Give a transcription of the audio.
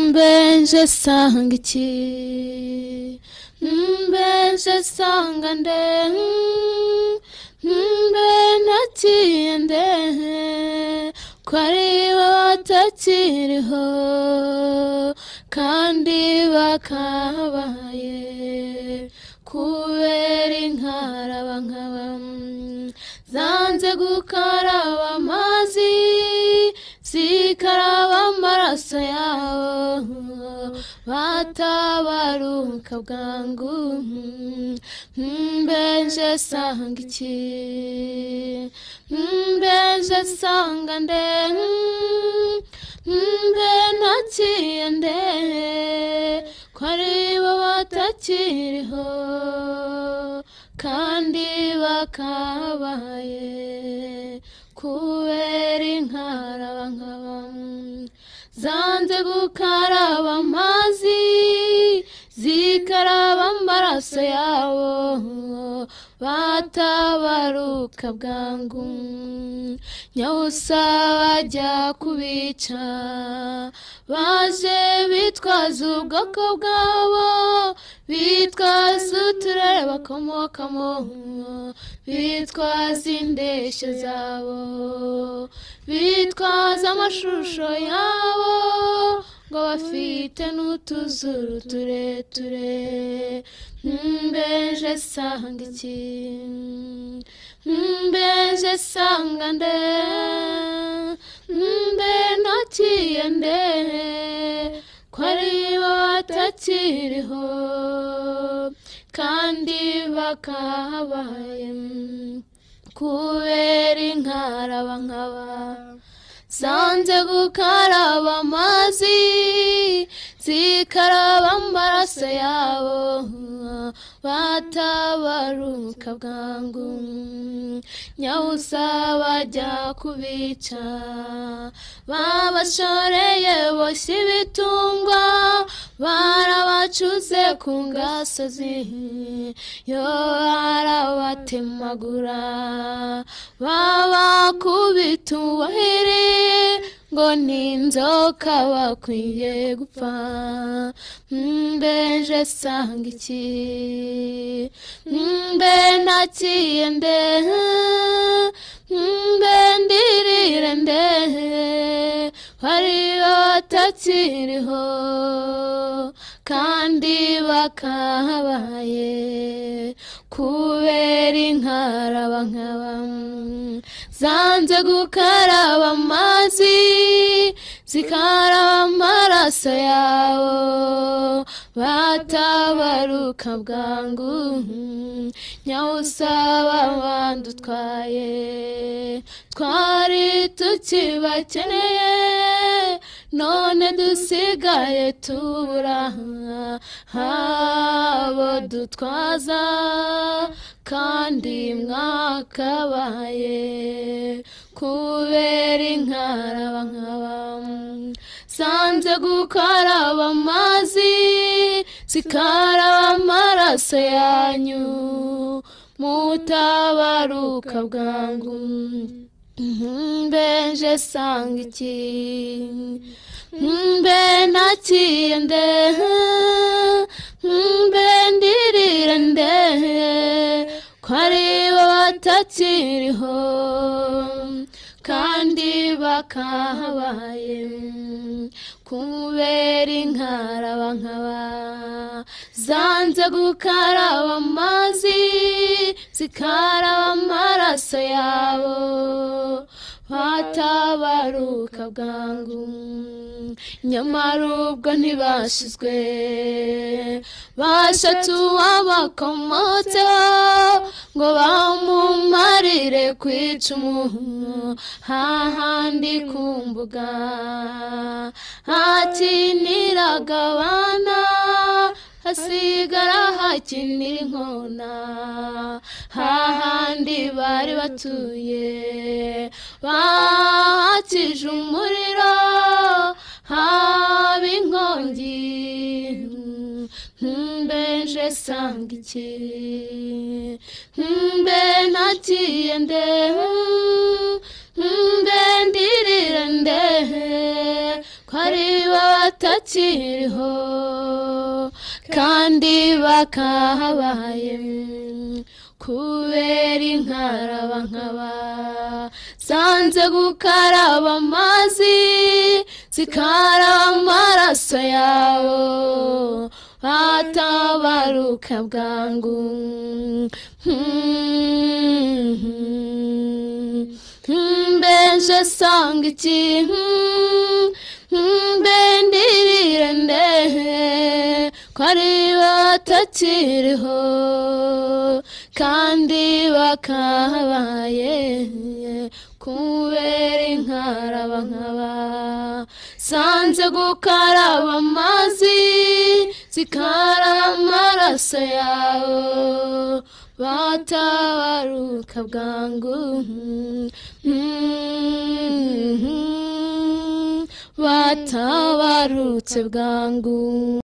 mbeje sanga iki mbeje sanga nde mbe naciye nde ko ari bo batakiriho kandi bakabaye kubera inkaraba nkaba zanze gukaraba amazi zikaraba amaraso yabo batabaruka bwangu mbeje sanga iki mbeje sanga nde mbe ntakiye nde ko ari bo batakiriho kandi bakabaye kubera inkaraba nkaba zanze gukaraba amazi zikaraba amaraso yabo batabaruka bwangu nyawusa bajya kubica baje bitwaza ubwoko bwabo bitwaza uturere bakomokamo bitwaza indeshyo zabo bitwaza amashusho yabo ngo bafite n'utuzuru tureture mbeje sanga iki mbeje sanga nde mbe ntakiye nde ko ari bo batakiriho kandi bakabaye kubera inkaraba nkaba zanze gukaraba amazi zikaraba amaraso yabo batabaruka bwangu nyawusa bajya kubica babashoreye boshya ibitungwa barabacuze ku ngasozi yo barabatemagura babakubita ubuhiri ngo ni inzoka bakwiye gupfa mbeje sanga iki mbe ntakiye nde mbe ndirire nde hari batakiriho kandi bakabaye kubera inkaraba nkaba zanze gukaraba amazi zikaraba amaraso yabo batabaruka bwangu nyawusa babandi utwaye twari tukibakeneye none dusigaye tubura abo dutwaza kandi mwakabaye kubera inkaraba nkaba sanze gukaraba amazi zikaraba amaraso yanyu mutabaruka bwangu mbeje sanga iki mbe ntakiye nde mbe ndirire nde ko ari bo batakiriho kandi bakahabaye kubera inkaraba nkaba zanze gukaraba amazi zikaraba amaraso yabo batabaruka bwangu nyamara ubwo ntibashizwe bashatu abakomotseho ngo bamumarire kwica umuntu hahandi ku mbuga hakiniraga abana hasigara hakinira inkona hahandi bari batuye bakije umuriro haba inkongi mbeje sanga iki mbe ntakiye nde mbe ndirire nde hari batakiriho kandi bakahabaye kubera inkaraba nkaba sanze gukaraba amazi zikaraba amaraso yabo batabaruka bwangu mbenje sanga iki mbendirire ndehe ko ari batakiriho kandi bakabaye kubera inkaraba nkaba sanze gukaraba amazi zikaraba amaraso yawe batabaruka bwangu batabarutse bwangu